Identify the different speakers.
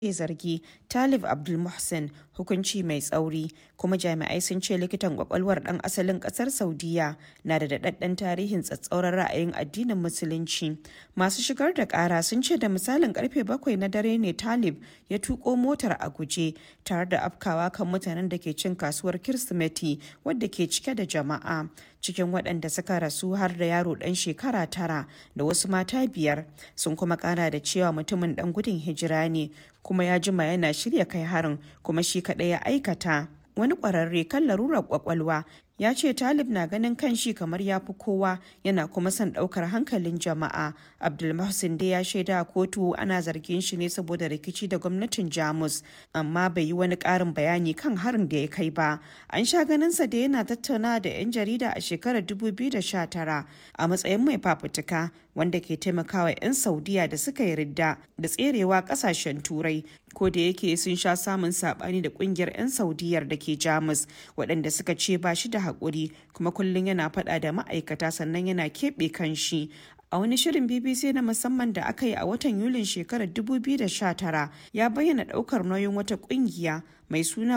Speaker 1: ke zargi Talib Abdulmohsen hukunci mai tsauri kuma jami'ai sun ce likitan kwakwalwar dan asalin kasar Saudiya na da daɗaɗɗen tarihin tsatsauran ra'ayin addinin Musulunci. Masu shigar da ƙara sun ce da misalin karfe bakwai na dare ne Talib ya tuko motar a guje tare da afkawa kan mutanen da ke cin kasuwar Kirsimeti wadda ke cike da jama'a. Cikin waɗanda suka rasu har da yaro ɗan shekara tara da wasu mata biyar sun kuma ƙara da cewa mutumin ɗan gudun hijira ne kuma ya jima yana shirya kai harin kuma shi kaɗai ya aikata. Wani ƙwararre kan larurar ƙwaƙwalwa ya ce talib na ganin kan shi kamar ya fi kowa yana kuma son ɗaukar hankalin jama'a abdulmahsin dai ya shaida a kotu ana zargin shi ne saboda rikici da gwamnatin jamus amma bai yi wani ƙarin bayani kan harin da ya kai ba an sha ganinsa da yana tattaunawa da 'yan jarida a shekarar 2019 a matsayin mai fafutuka wanda ke taimakawa 'yan saudiya da suka yi ridda da tserewa kasashen turai ko da yake sun sha samun sabani da kungiyar 'yan saudiyar da ke jamus waɗanda suka ce ba shi da haƙuri kuma kullum yana faɗa da ma'aikata sannan yana keɓe kan shi a wani shirin bbc na musamman da aka yi a watan yulin shekarar 2019 ya bayyana ɗaukar nauyin wata ƙungiya mai suna